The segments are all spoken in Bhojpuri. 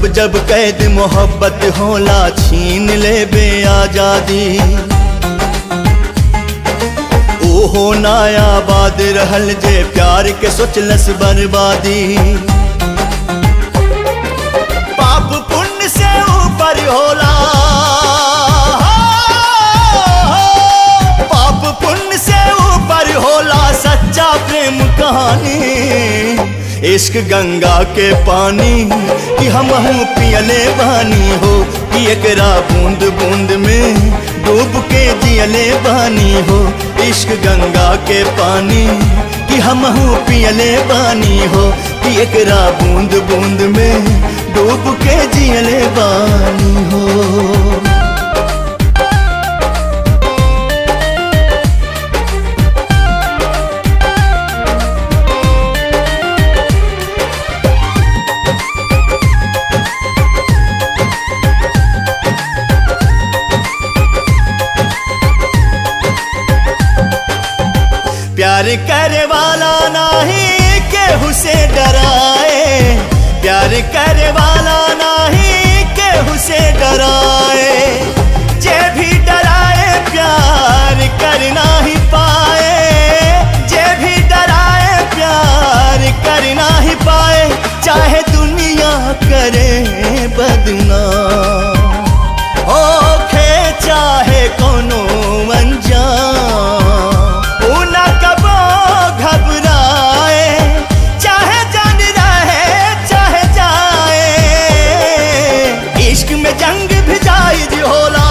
जब जब कैद मोहब्बत होला छीन ले बे आजादी ओहो नायाबाद रहल जे प्यार के सोचलस बर्बादी पाप पुण्य से ऊपर होला पाप पुण्य से ऊपर होला सच्चा प्रेम कहानी इश्क गंगा के पानी कि हम पियले बानी हो कि एकरा बूंद बूंद में डूब के जियले बानी हो इश्क गंगा के पानी कि हम पियले बानी हो कि एकरा बूंद बूंद में डूब के जियले बानी हो प्यार करे वाला नहीं केहू से डराए प्यार करे वाला नहीं केहू से डराए जे भी डराए प्यार कर ही पाए जे भी डराए प्यार कर ही पाए चाहे दुनिया करे बदनाम ओखे चाहे कोनो अनजान ऊ ना कबो घबराए चाहे जान रहे चाहे जाए इश्क में जंग भी जायज होला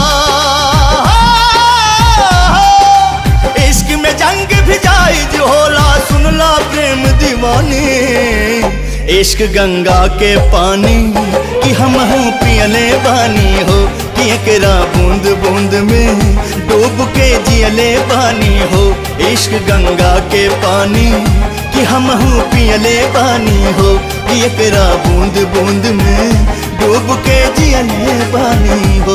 इश्क में जंग भी जायज होला सुनला प्रेम दीवानी इश्क गंगा के पानी कि हम पियले बानी हो कि एकरा बूंद बूंद में डूब के जियले बानी हो इश्क गंगा के पानी कि हम पियले बानी हो कि एकरा बूंद बूंद में डूब के जियले बानी हो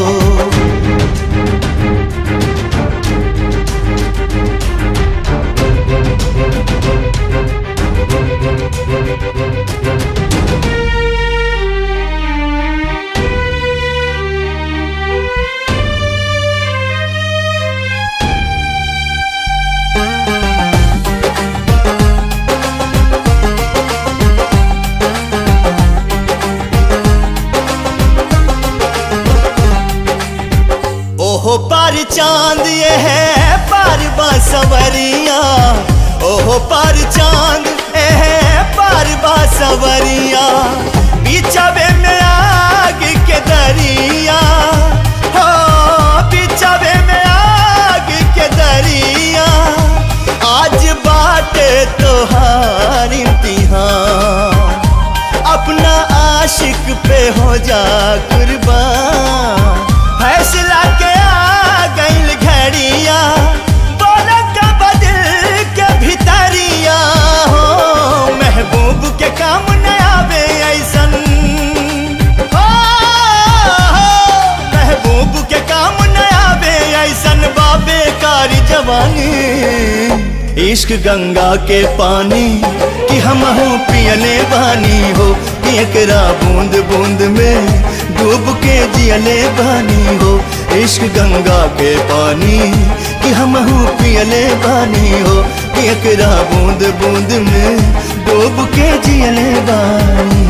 ओहो पर चांद ये है पर बासवरिया ओहो पर चांद ये है पर बासवरिया बिचवे में आग के दरिया हो बिचवे में आग के दरिया आज बाटे तोहार इम्तिहान अपना आशिक पे हो जा कुर्बान फैसला के आ गईल घड़िया बोला का बदल के भितरिया हो महबूब के काम न आवे ऐसन हो, हो, महबूब के काम न आवे ऐसन बाबे कारी जवानी इश्क गंगा के पानी कि हम पियले बानी हो कि एकरा बूंद बूंद में डूब के जियले बानी हो इश्क गंगा के पानी कि हम पियले बानी हो कि एकरा बूंद बूंद में डूब के जियले बानी